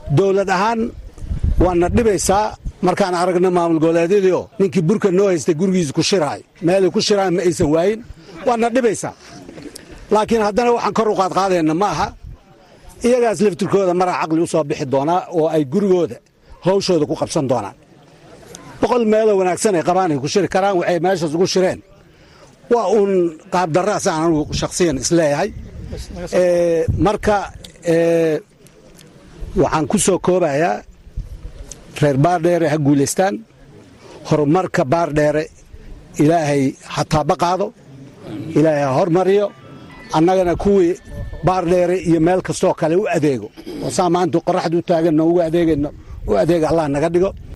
dowlad ahaan waana dhibaysaa markaan aragna maamul goboleedyadiio ninkii burka noo haystay gurigiisa ku shiraay meelay ku shiraan ma aysan waayin waana dhibaysaa laakiin haddana waxaan kor u qaadqaadayna ma aha iyagaas laftirkooda maraa caqli u soo bixi doonaa oo ay gurigooda hawshooda ku qabsan doonaan boqol meeloo wanaagsan ay qabaan ay ku shiri karaan waxay meeshaas ugu shireen waa uun qaabdarraasaan anugu shakhsiyan isleeyahay marka waxaan ku soo koobayaa reer baardheere ha guulaystaan horumarka baardheere ilaahay ha taaba qaado ilaahay ha hormariyo annagana kuwii baardheere iyo meel kastoo kale u adeego oo saa maanta qoraxda u taaganno ugu adeegayno u adeega allah naga dhigo